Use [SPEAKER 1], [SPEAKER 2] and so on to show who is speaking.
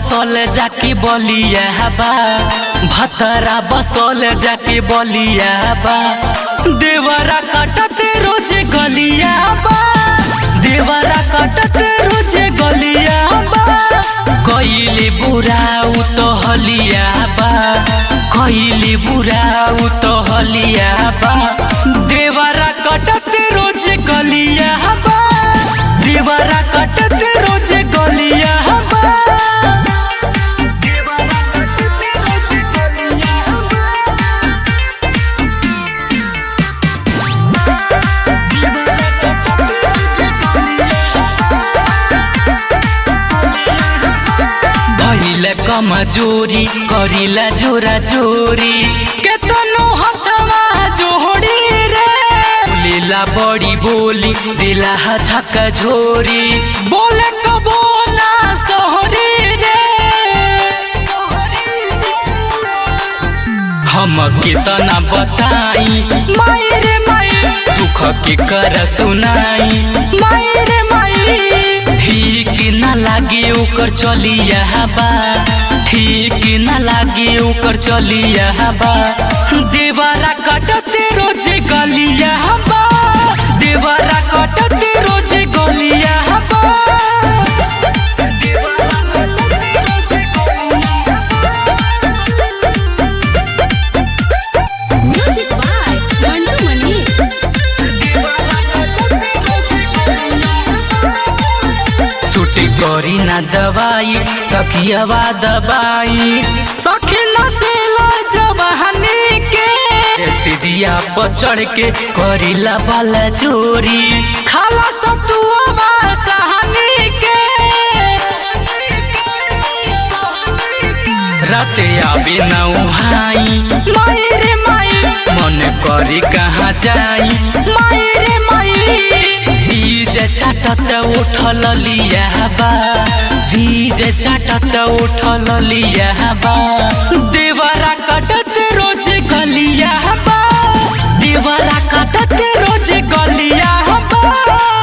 [SPEAKER 1] बसल जाके बलिया बा भतरा बसल जाके बलिया बा देवरा कटते रोज गलिया बा देवरा कटते रोज गलिया बा कइले बुरा उ तो हलिया बा कइले बुरा उ तो हलिया बा देवरा कटते रोज गलिया बा देवरा कटते रोज गलिया बा देवरा कटते रोज गलिया बा भइल कमजोरी करिला जोरा जोरी केतनो हथवा जोड़ी रे बोलेला बड़ी बोली दिला झक झोरी बोले कबो ना सोहरी रे हम कितना बताई माई रे माई दुख के कर सुनाई माई रे माई ठीक न लागे ओकर चलिया बा ठीक न लागे ओकर चलिया बा देवरा कटते रोज गलिया बा देवरा कटते रोज गलिया बा देवरा कटते रोज गलिया
[SPEAKER 2] Music by Mantu Mani.
[SPEAKER 1] छुट्टी करी ना दवाई तकियावा दबाई सखी नसीला जवानी के ऐसे जिया पर चढ़ के करीला वाला चोरी खाला सतुआ सहानी के राते आवे ना उहाई माई रे माई मन करी कहाँ जाई माई रे माई बीज छाटत उठल लिया बा बीज छाटत उठल लिया बा देवरा कटत रोज गलिया बा देवरा कटत रोज गलिया बा